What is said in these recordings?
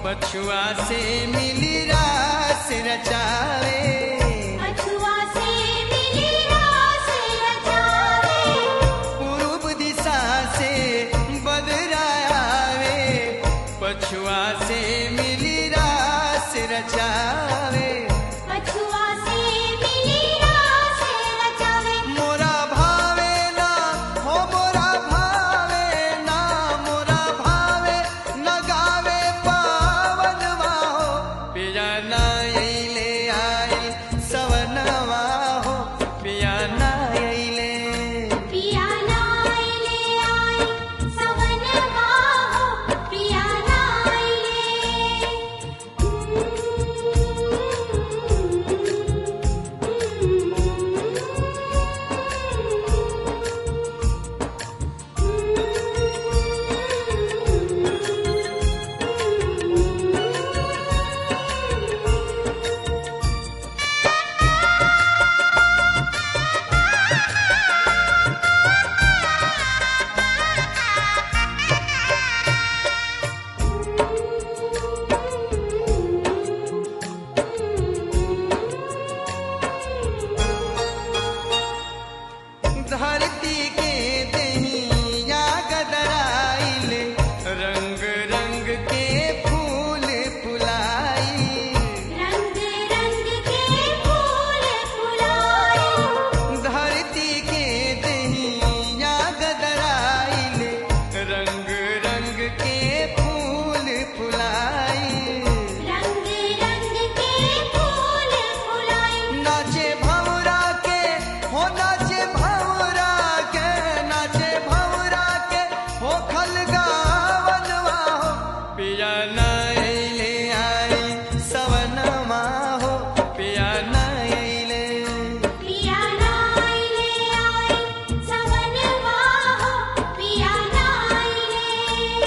पछुआ से मिली रास रचावे अछुआ से मिली रास रचावे पूर्व दिशा से बदरावे पछुआ से मिली रास रचावे अछुआ से मिली रास रचावे मोरा भावे ना हो मोरा भावे ना मोरा भावे न गावे पावन हो पिया ना अइले आई सवनवा हो पिया ना अइले पिया नाइले आई सवन बाहो पिया धरती के दहिया गदराइल रंग रंग के फूल फुलाई रंग रंग के फूल फुलाए धरती के दहिया गदराइल रंग रंग के फूल फुलाई रंग रंग के फूल फुलाए नाचे भंवरा के हो नाचे भंवरा के नाचे भंवरा के हो खल गावनवा हो पिया नाइले आई सवनमा हो पिया नाइले पिया नाइले आई सवन बाहो पिया नाइले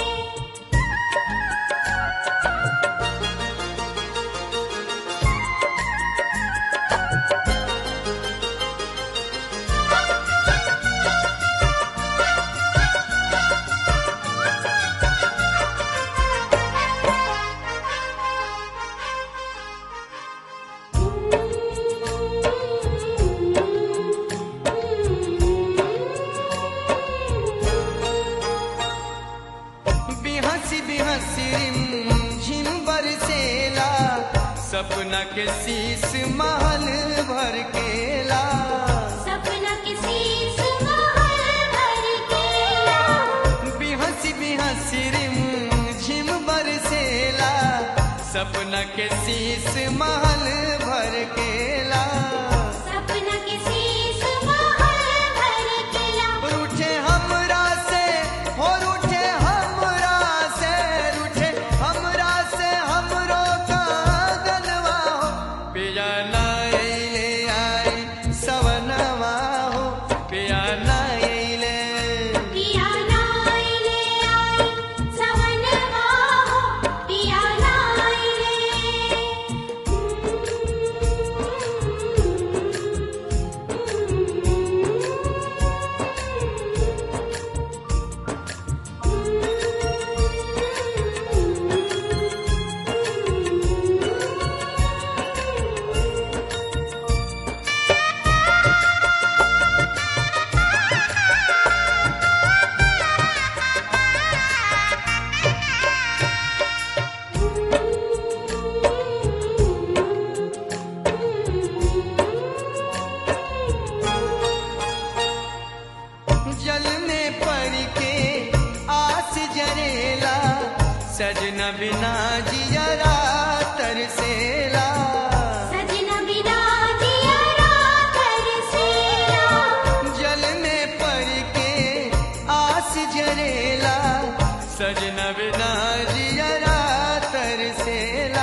बिहसी बिहसी रिम झिम बरसेला सपना के शीस महल भर केला सपना किसी सुमहल भर केला बिहसी बिहसी रिम झिम बरसेला सपना के शीस महल भर केला सपना किसी सुमहल भर केला रूठे हमरा से हो रूठे हमरा से रूठे हमरा से हमरो कागनवा हो पिया नाइले आई सवनवा हो पिया नाइले पिया नाइले आई सवन बाहो पिया जल में पड़ के आस जरेला सजना बिना जियरा तरसेला सजना बिना जिया रातर सेला जल में पड़ के आस जरेला सजना बिना जियरा तरसेला